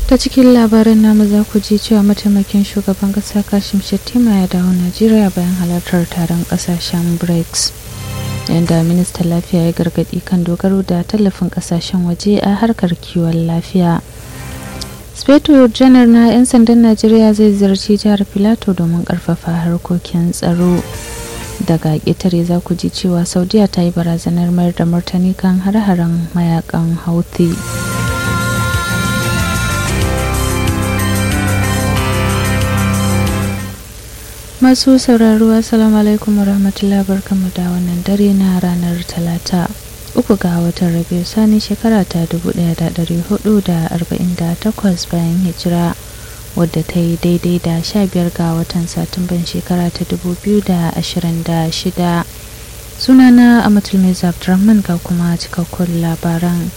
ta cikin labaran namu za ku ji cewa mataimakin shugaban kasa kashim shettima ya dawo najeriya bayan halartar taron kasashen brics yadda ministan lafiya ya gargadi kan dogaro da tallafin kasashen waje a harkar kiwon lafiya speto janar na 'yan sandan najeriya zai ziyarci jihar filato domin karfafa harkokin tsaro daga ƙetare za ku ji cewa saudiya ta yi barazanar mayar da martani kan har-haren mayakan houthi masu sauraro assalamu alaikum warahmatullahi barkamu da wannan dare na ranar talata uku ga watan rabiu sani shekara ta 1448 bayan hijira wadda ta yi daidai da 15 ga watan satumban shekara ta 2026 sunana amatul mai abdurrahman ga kuma cikakkun labaran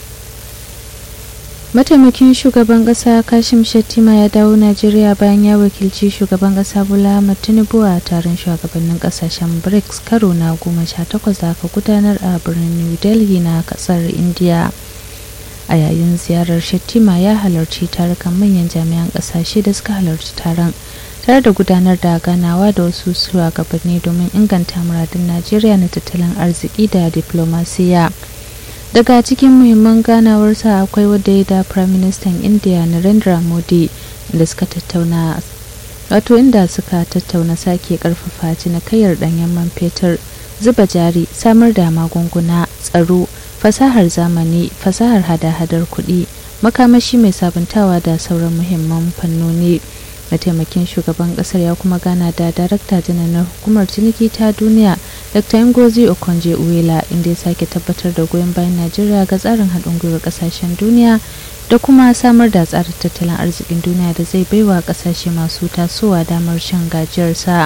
mataimakin shugaban kasa kashim shettima ya dawo najeriya bayan ya wakilci shugaban kasa bola ahmad tinubu a taron shugabannin kasashen brics karo na goma sha takwas da aka gudanar a birnin new delhi na kasar india a yayin ziyarar shettima ya halarci tarukan manyan jami'an kasashe da suka halarci taron tare da gudanar da ganawa da wasu shugabanni domin inganta muradun najeriya na tattalin arziki da diplomasiya. daga cikin muhimman ganawarsa akwai wadda ya da prime minister india narendra modi da suka tattauna wato inda suka tattauna sake karfafa cinikayyar danyen man fetur zuba jari samar da magunguna tsaro fasahar zamani fasahar hada-hadar kuɗi makamashi mai sabuntawa da sauran muhimman fannoni mataimakin shugaban kasar ya kuma gana da darakta janar na hukumar ciniki ta duniya dr ngozi okonje uwela inda ya sake tabbatar da goyon bayan najeriya ga tsarin haɗin gwiwar ƙasashen duniya da kuma samar da tsarin tattalin arzikin duniya da zai baiwa ƙasashe masu tasowa damar shan gajiyarsa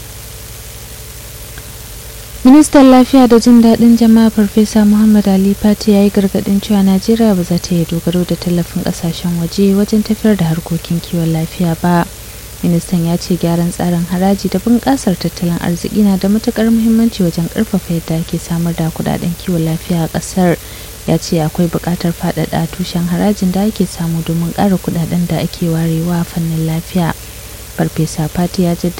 ministan lafiya da jin daɗin jama'a farfesa muhammad ali fati ya yi gargaɗin cewa najeriya ba za ta yi dogaro da tallafin ƙasashen waje wajen tafiyar da harkokin kiwon lafiya ba ministan ya ce gyaran tsarin haraji da bunƙasar tattalin arziki na da matuƙar muhimmanci wajen ƙarfafa yadda ake samar da kuɗaɗen kiwon lafiya a ƙasar ya ce akwai buƙatar faɗaɗa tushen harajin da ake samu domin ƙara kuɗaɗen da ake warewa fannin lafiya farfesa fati ya